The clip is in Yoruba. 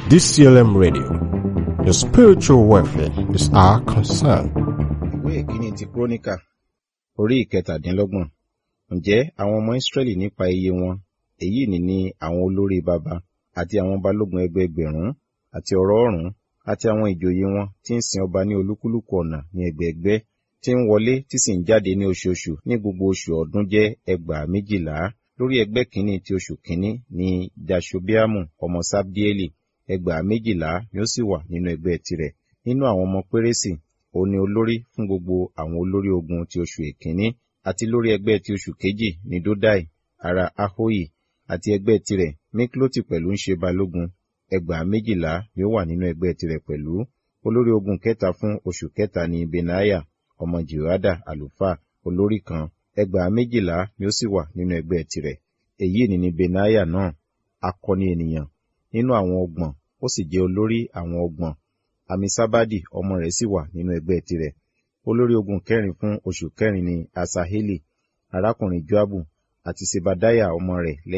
DCLM Radio. Your spiritual welfare is our concern. ìwé ìkíní ti kúrónìkà orí ìkẹtàdínlọ́gbọ̀n ǹjẹ́ àwọn ọmọ ìsírẹ́lì nípa iye wọn èyí ni ní àwọn olórí baba àti àwọn balógun ẹgbẹẹgbẹ̀rún àti ọ̀rọ̀ ọ̀rún àti àwọn ìjòyè wọn tí ń sin ọba ní olúkúlùkù ọ̀nà ní ẹgbẹẹgbẹ́ tí ń wọlé tí sì ń jáde ní oṣooṣù ní gbogbo oṣù ọdún jẹ́ ẹgbàá méjìlá lórí ẹgbẹ́ kínní ti oṣù kínní ní jashobiamu ọmọ sabdieli ẹgbàá méjìlá ni ó sì wà nínú ẹgbẹ́ tirẹ̀ nínú àwọn ọmọ pérésì ó ní olórí fún gbogbo àwọn olórí ogun ti oṣù èkínní àti lórí ẹgbẹ́ ti oṣù kejì ní dodai ará ahoyi àti ẹgbẹ́ tirẹ̀ mikloti pẹ̀lú ń ṣe balógun ẹgbàá méjìlá ni ó wà nínú ẹgbẹ́ tirẹ̀ pẹ̀lú olórí ogun kẹta fún oṣù kẹta ní benaya ọmọ jehoada àlùfáà olórí kan ẹgbàá méjìlá ni ó sì wà nínú ẹgbẹ́ tirẹ̀ èyí ni ní benaya náà akọni ènìyàn nínú àwọn ọgbọ̀n ó sì jẹ́ olórí àwọn ọgbọ̀n amisabadi ọmọ rẹ̀ sì wà nínú ẹgbẹ́ tirẹ̀ olórí ogun kẹrin fún oṣù kẹrin ní asaheli arákùnrin joabu àti sebadaya ọmọ rẹ̀ lẹ́yìn